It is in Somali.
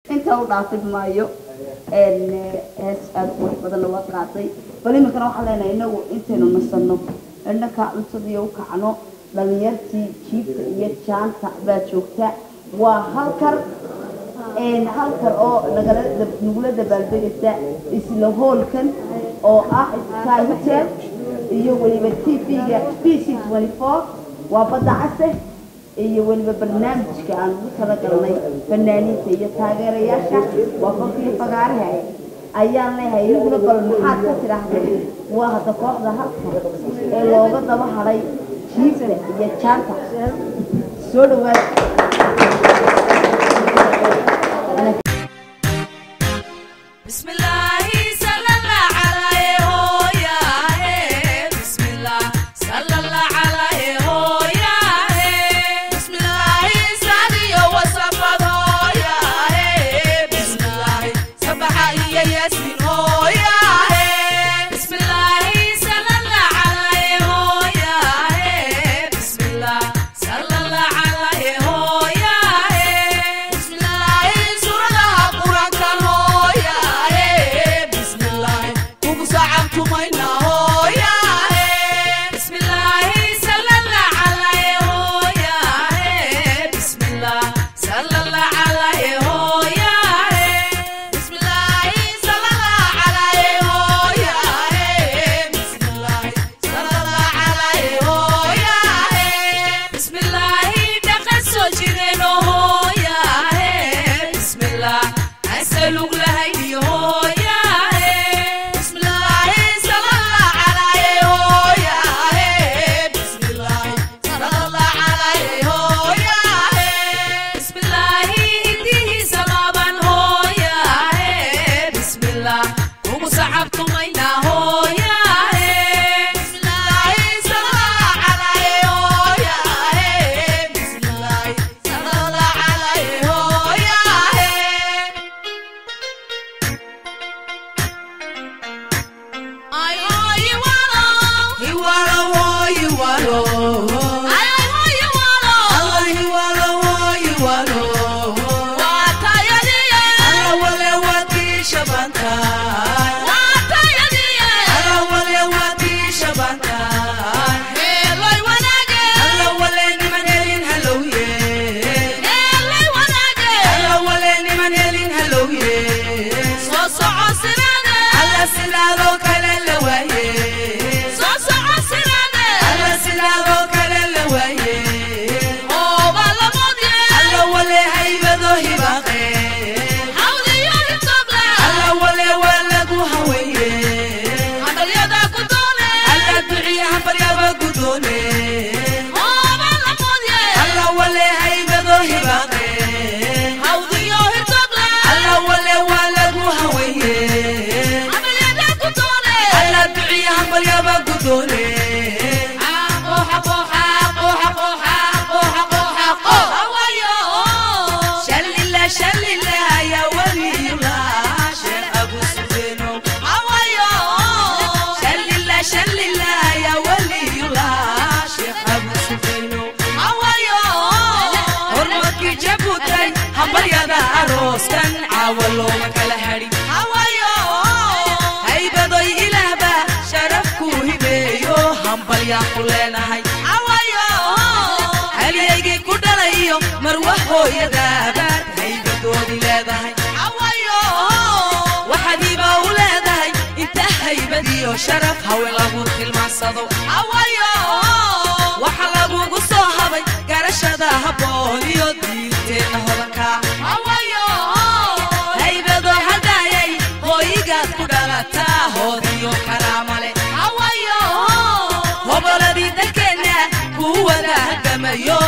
intaa u dhaafin maayo een, eh, hees aada qurux badanna waa qaaday bal iminkana waxaan leenahay inagu intaynu nasanno indhaka cuntadiiyo u kacno dhalinyartii jiibta iyo jaanta baa joogta waa halkar een, halkar oo nagala dab- nagula dabaaldegaysa isla hoolkan oo ah sky hotel iyo weliba t v-ga b c waa badda case iyo weliba barnaamijka aan ugu talagalnay fanaaniinta iyo taageerayaasha waa qofkii fagaaraha ayaan leeyahay inaguna bal maxaad ka tidhaahdeen waa hadda kooxda halka ee looga daba hadhay jiibta iyo jaanta soo dhawaada بسم الله صلى الله عليه هو يا هي بسم الله صلى الله عليه هو يا هي بسم الله سادي وصفد هو يا هي بسم الله سبح يا ياسين هو يا هي بسم الله صلى الله عليه هو يا هي بسم الله صلى الله عليه هو يا هي بسم الله سورة القرآن هو يا هي بسم الله كوكو صعبكم هنا هو يا هي بسم الله صلى الله عليه هو يا هي بسم الله صلى الله عليه هو يا هي بسم الله صلى الله عليه هو يا هي بسم الله صلى الله عليه هو يا هي بسم الله تقصو جيرين هو يا هي بسم الله أسألك لهي هو يا هي بسم الله صلى الله عليه هو يا هي بسم الله صلى الله عليه هو يا هي بسم الله هديه صلابا هو يا هي بسم الله ومصعبكم أين هو يا هي بسم الله صلى الله عليه هو يا هي بسم الله صلى الله عليه هو يا هي I oh you wanna you wanna oh you wanna I oh you wanna Allah you wanna oh you wanna Wata yadiye Allah wale wati shabanta Wata yadiye Allah wale wati shabanta Hello wanage Allah wale ni manelin hello ye Hello wanage Allah wale ni manelin hello ye So so asirade Allah silado kale le waye So so asirade Allah silado kale le waye Oh bala modye Allah wale haybado hibaqe Hawdi yori toble Allah wale wala gu hawaye Hadal yada kudone Allah duciya hafar yaba kudone Oh bala modye Allah wale haybado hibaqe Hawdi yori toble Allah wale wala gu hawaye Hadal yada kudone Allah duciya hafar yaba kudone Haqo haqo haqo haqo haqo haqo haqo Hawayo Shalila shalila ya waliyullah Sheikh Abu Sufyano Hawayo Shalila shalila ya waliyullah Sheikh Abu Sufyano Hawayo Hormarkii jabutay hambalyada arooskan caawalo makala hadhi Hawayo haybadoy ilaahba sharafku hibeeyo hambalyaa ku leenahay Hawayo halyaygii ku dhalayo marwa hooyadaabaad haybadoodi leedahay Hawayo waxaadiiba u leedahay inta haybadiyo sharaf hawe lagu tilmaansado Hawayo waxa lagugu soo habay garashada habboon iyo diinteenna hodanka Hawayo haybado hadayay hooyigaad ku dhalataa hoodiyo karaamale Hawayo hoboladii dalkeenna kuwada halgamayo